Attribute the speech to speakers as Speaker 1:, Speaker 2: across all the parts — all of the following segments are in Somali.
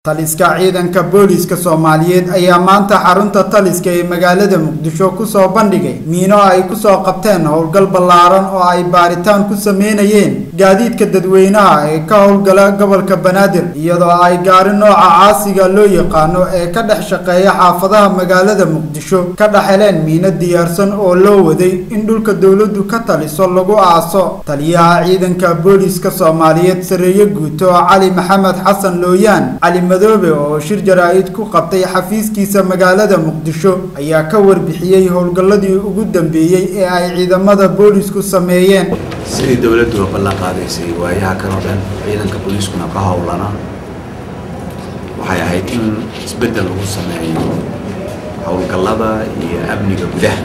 Speaker 1: taliska ciidanka booliiska soomaaliyeed ayaa maanta xarunta taliska ee magaalada muqdisho kusoo bandhigay miino ay kusoo qabteen howlgal ballaaran oo ay baaritaan ku sameynayeen gaadiidka dadweynaha ee ka howlgala gobolka banaadir iyadoo ay gaari nooca caasiga loo yaqaano ee ka dhex shaqeeya xaafadaha magaalada muqdisho ka dhex heleen miino diyaarsan oo loo waday in dhulka dowladdu ka taliso lagu aaso taliyaha ciidanka booliiska soomaaliyeed sareeye guuto cali maxamed xasan looyaan cali madoobe oo shir jaraa-id ku qabtay xafiiskiisa magaalada muqdisho ayaa ka warbixiyey howlgalladii ugu dambeeyey ee ay ciidamada boolisku sameeyeen
Speaker 2: sidii dowladdu ballan qaadaysay waayaha kan oo dhan ciidanka booliiskuna ka howlana waxay ahayd in isbeddel lagu sameeyo howlgallada iyo amniga gudaha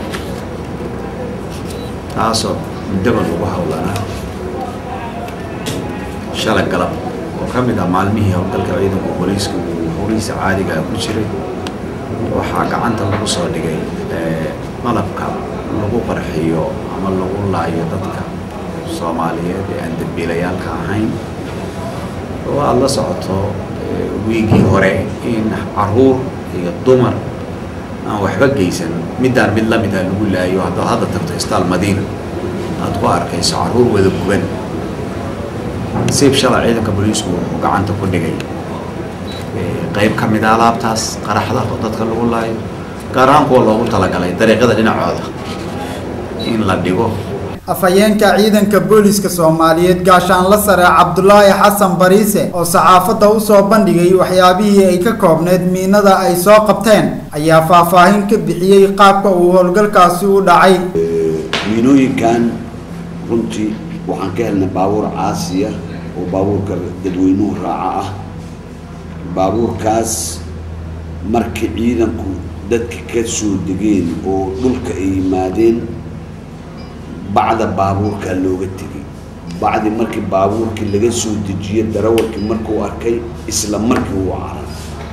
Speaker 2: taasoo muddaba lagu howlanaa shalay galab oo ka mid ah maalmihii howlgalka ciidanka booliiska uu howlihiisa caadiga ah ku jiray waxaa gacanta lagu soo dhigay malabka lagu qarxiyo ama lagu laayo dadka soomaaliyeed ee aan dambiilayaalka ahayn oo aada la socoto wiigii hore in caruur iyo dumar aan waxba geysan middaan mid la mida lagu laayo haddaad hadda tagto istaal madiina aad ku arkayso caruur wada guban siib shalay ciidanka booliisku wuxuu gacanta ku dhigay qayb ka mid a alaabtaas qaraxda oo dadka lagu laayo gaar ahaan kuwa loogu talagalay dariiqyada dhinacooda in la dhigo
Speaker 1: afhayeenka ciidanka booliiska soomaaliyeed gaashaanla sare cabdulaahi xasan bariise oo saxaafadda usoo bandhigay waxyaabihii ay ka koobneyd miinada ay soo qabteen ayaa faahfaahin ka bixiyey qaabka uu howlgalkaasi u dhacay
Speaker 3: miinooyinkan runtii waxaan ka helnay baabuur caasiya oo baabuurka dadweynuhu raaca ah baabuurkaas markii ciidanku dadka ka soo degeen oo dhulka ay yimaadeen bacda baabuurkaa looga tegay bacdi markii baabuurkii laga soo dejiye darawalkii markuu arkay isla markii uu caray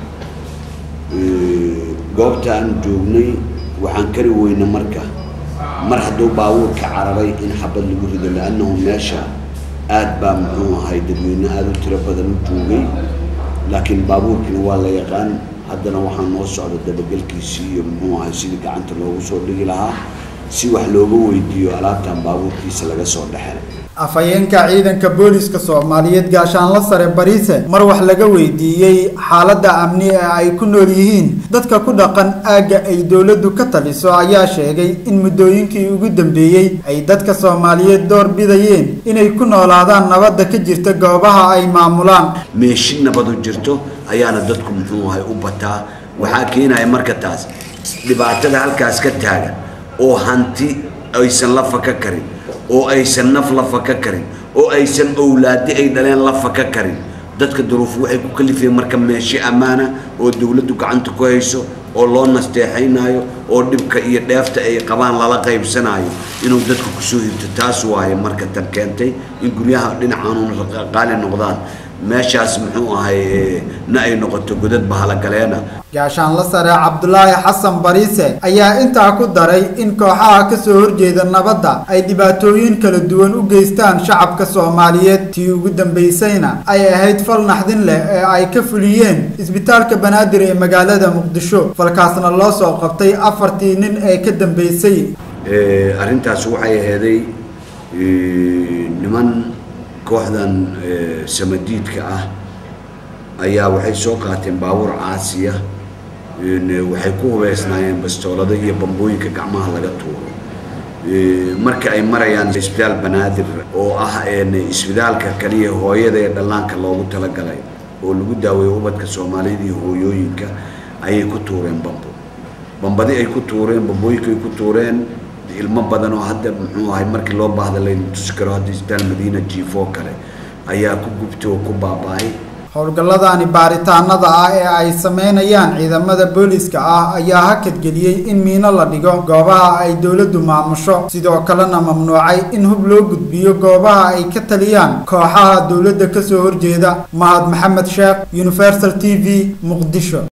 Speaker 3: goobta aan joognay waxaan kari weyna marka mar hadduu baabuurka cararay in xabad lagu rido liannahu meesha aad baa muxuu ahay dadweyne aada u tiro badan u joogay laakiin baabuurkiina waa la yaqaan haddana waxaa noo socda dabagelkiisii iyo muxuu ahay sidii gacanta loogu soo dhigi lahaa si wax looga weydiiyo alaabtan baabuurkiisa laga soo dhexelay
Speaker 1: afhayeenka ciidanka booliiska soomaaliyeed gaashaanla sare bariise mar wax laga weydiiyey xaaladda amni ee ay ku nool yihiin dadka ku dhaqan aagga ay dowladdu ka taliso ayaa sheegay in muddooyinkii ugu dambeeyey ay dadka soomaaliyeed door bidayeen inay ku noolaadaan nabadda ka jirta goobaha ay maamulaan
Speaker 3: meeshi nabadu jirto ayaana dadku muxuu ahay u bataa waxaa keenaya marka taas dhibaatada halkaas ka taagan oo hanti aysan la faka karin oo aysan naf la faka karin oo aysan owlaadi ay dhaleen la faka karin dadka duruufu waxay ku kalifeen marka meeshi ammaana oo dowladdu gacanta ku hayso oo loo nasteexaynayo oo dhibka iyo dheefta ay qabaan lala qaybsanayo inuu dadku kusoo hirto taas waaye marka tan keentay in guryaha dhinacaanun qaali noqdaan meeshaas muxuu ahay na ay noqoto godad bahalagaleena
Speaker 1: gaashaanla sare cabdulaahi xasan bariise ayaa intaa ku daray in kooxaha kasoo horjeeda nabadda ay dhibaatooyin kala duwan u geystaan shacabka soomaaliyeed tii ugu dambaysayna ay ahayd fal naxdin leh ee ay ka fuliyeen isbitaalka banaadir ee magaalada muqdisho falkaasna loo soo qabtay afartii nin ee ka dambeysay
Speaker 3: arrintaas waxay aheeday niman kooxdan samadiidka ah ayaa waxay soo qaateen baabuur caasiya waxay ku hubeysnaayeen bastoolada iyo bambooyinka gacmaha laga tuuro marka ay marayaan isbitaal banaadir oo ah isbitaalka kaliya hooyada ee dhallaanka loogu talagalay oo lagu daaweeyo ubadka soomaalida iyo hooyooyinka ayay ku tuureen bambo bambadi ay ku tuureen bambooyinka ay ku tuureen ilmo badan oo hadda muxuu ahay markii loo baahda layna tusi karo hadda isbitaal madiina jiifoo kale ayaa ku gubtay oo ku baaba-ay
Speaker 1: howlgalladani baaritaanada ah ee ay sameynayaan ciidamada booliiska ah ayaa hakadgeliyey in miino la dhigo goobaha ay dowladdu maamusho sidoo kalena mamnuucay in hub loo gudbiyo goobaha ay ka taliyaan kooxaha dowladda kasoo horjeeda mahad maxamed sheekh universal t v muqdisho